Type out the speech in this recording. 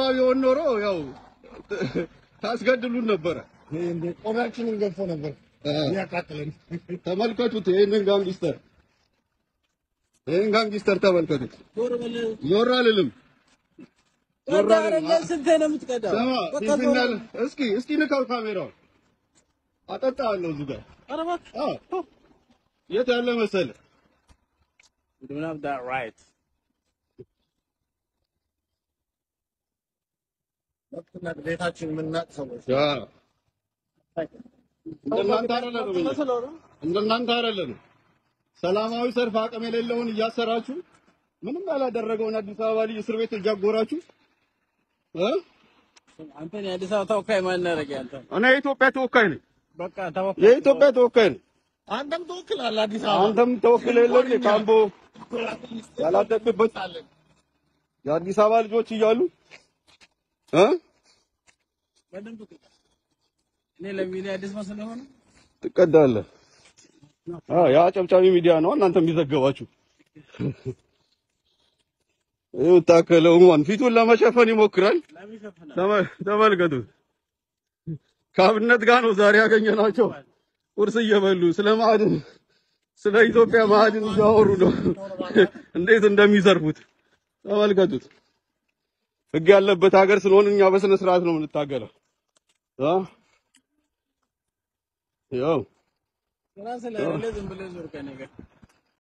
ቢሆን ኖሮ ያው ታስገድሉን ነበረ። ቆዳችንን ገፎ ነበር ያቃጥለን። ተመልከቱት ይሄንን ጋንጊስተር ይሄን ጋንጊስተር ተመልከቱት። ዞር አልልም። ዞር አልልም። ስንቴ ነው የምትቀዳው? ስማ በቃ ፊፊናል እስኪ እስኪ ንካው ካሜራውን አጠጣለሁ እዚህ ጋር ኧረ እባክህ። አዎ የት ያለ መሰለ You don't have that right. መብትና ግዴታችን የምናቅ ሰዎች አዎ እንደናንተ አይደለንም እኛ እንደናንተ አይደለንም። ሰላማዊ ሰልፍ አቅም የሌለውን እያሰራችሁ ምንም ያላደረገውን አዲስ አበባ ልጅ እስር ቤት እያጎራችሁ እ አንተን የአዲስ አበባ ተወካይ ማን ያደረገ አንተ? እኔ የኢትዮጵያ ተወካይ ነኝ። በቃ ተወካይ የኢትዮጵያ ተወካይ ነኝ። አንተም ትወክላለህ አዲስ አበባ አንተም ተወክለ የለም እንዴ? ካምቦ ያላደግበት የአዲስ አበባ ልጆች እያሉ እ በደንብ ቅዳ። እኔ ለሚዲያ አዲስ መስሎህ ሆነ? ትቀዳለህ። አዎ ያ ጨብጫቢ ሚዲያ ነው እናንተ የሚዘገባችሁ። ይኸው ታከለው እንኳን ፊቱን ለመሸፈን ይሞክራል። ለምን ይሸፍናል? ተመ- ተመልከቱት። ከአብነት ጋር ነው ዛሬ ያገኘናቸው። ቁርስ እየበሉ ስለ ማዕድን ስለ ኢትዮጵያ ማዕድን እያወሩ ነው። እንዴት እንደሚዘርፉት ተመልከቱት። ሕግ ያለበት ሀገር ስለሆነ እኛ በስነ ስርዓት ነው የምንታገለው። አ ያው ስራ ስለሌለ ዝም ብለህ ዞር ከእኔ ጋር